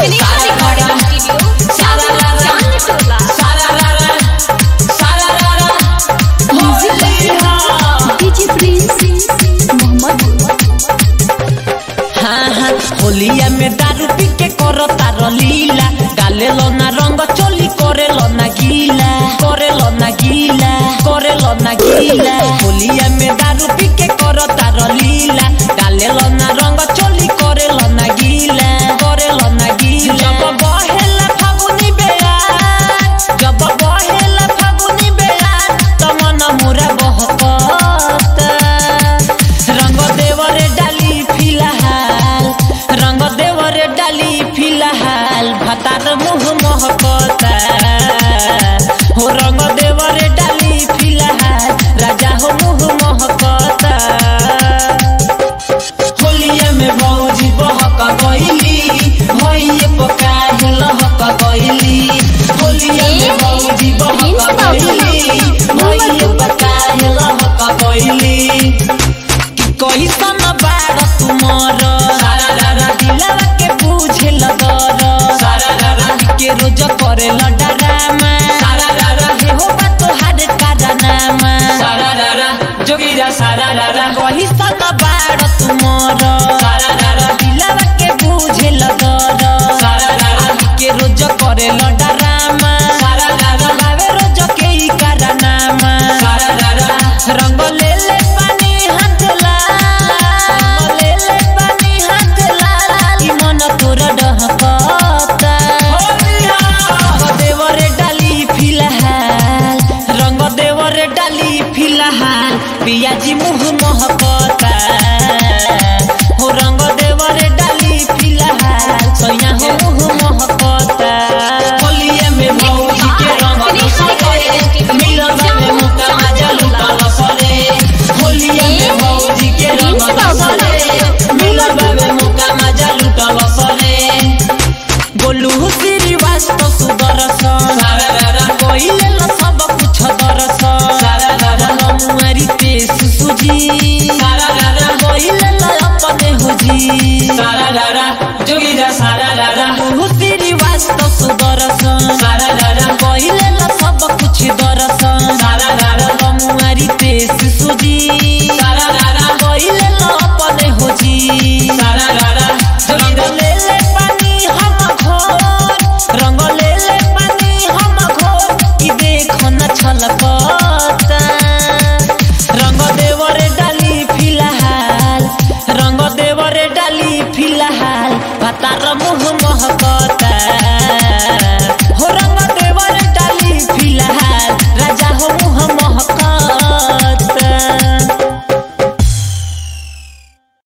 हाँ हाँ होलिया में दारू पी के करो तारो लीला डाले लो ना रंग चोली करे लो ना गीला करे लो ना गीला करे लो ना गीला होलिया में दारू पी के करो तारो लीला डाले लो ना रंग चोली करे लो ना गीला करे लो ना गीला जब बहेला फागुनी बेला जब बहेला फागुनी बेला तमन मुरा बहकता रंग देवरे डाली फिलहाल रंग देवरे डाली फिलहाल भतार मुह महकता हो रंग देवरे डाली फिलहाल राजा हो मुह महकता होलिया में भौजी बहक गईली भइए पकाहे लहक गईली होलिया में भौजी बहक गईली भइए पकाहे लहक गईली कैसन बाड़ तुमर दिलवा के बुझे लगर के रोज करे लडरामा हे हो बा तोहार कारनामा जोगीरा सारा रारा कैसन बाड़ तुमर दिलवा के बुझे लगर के रोज करे लडरामा हवे रोज के ही कारनामा रंग ले ले पानी हाथ लाल ले ले पानी हाथ लाल ई मन तोर डहकता रंग देवरे डाली फिलहाल रंग देवरे डाली फिलहाल पियाजी मुह महकता हो रंग देवरे डाली फिलहाल सैया हो मुह महकता होलिया में भौजी के रंग दोसरे मिलन में मुका मजा लुटल सरे होलिया में भौजी के रंग दोसरे मिलन में मुका मजा लुटल सरे गोलू श्रीवास्तव सुदर्शन कइले ल सब कुछ दर्शन मुआरी पेश सुजी कइले ल अपने हुजी जोगीरा सारा रारा गोलू श्रीवास्तव सुदर्शन कइले ल सब कुछ दर्शन मुआरी पेश सुजी कइले ल अपने हुजी रंग ले ले पानी हम घोर रंग ले ले पानी हम घोर कि देख न छलकता रंग देवरे डाली फिलहाल रंग देवरे डाली फिलहाल पतार मुह महकता